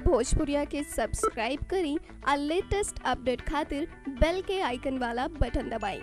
भोजपुरिया के सब्सक्राइब करी और लेटेस्ट अपडेट खातिर बेल के आइकन वाला बटन दबाएं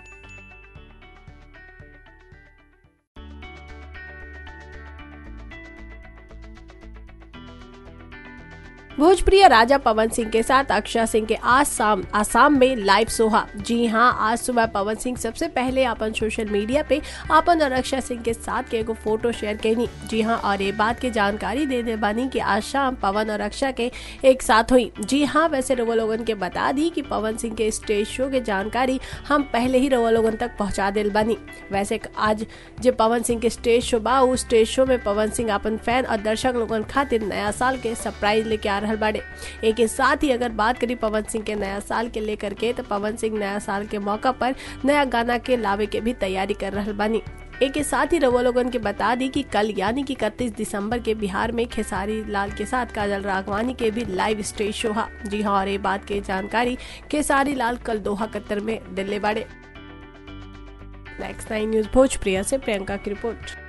भोजप्रिय राजा पवन सिंह के साथ अक्षय सिंह के आज शाम आसाम में लाइव सोहा जी हाँ आज सुबह पवन सिंह सबसे पहले अपन सोशल मीडिया पे अपन और अक्षय सिंह के साथ के एगो फोटो शेयर कैनी जी हाँ और ये बात की जानकारी दे दे बानी कि आज शाम पवन और अक्षय के एक साथ हुई जी हाँ वैसे रवा लोगन के बता दी कि पवन सिंह के स्टेज शो के जानकारी हम पहले ही रवा लोगन तक पहुंचा दिल बानी वैसे आज जो पवन सिंह के स्टेज शो बा उस स्टेज शो में पवन सिंह अपन फैन और दर्शक लोगन खातिर नया साल के सरप्राइज लेके आ रहल बाड़े एक के साथ ही अगर बात करी पवन सिंह के नया साल के लेकर के तो पवन सिंह नया साल के मौका पर नया गाना के लावे के भी तैयारी कर रहल बानी एक के साथ ही रवा लोगन के बता दी कि कल यानी कि 31 दिसंबर के बिहार में खेसारी लाल के साथ काजल राघवानी के भी लाइव स्टेज शो हा जी हाँ और ये बात की जानकारी खेसारी लाल कल दोहा कतर में दिल्ली बाड़े नेक्स्ट नाइन न्यूज भोजप्रिया से प्रियंका की रिपोर्ट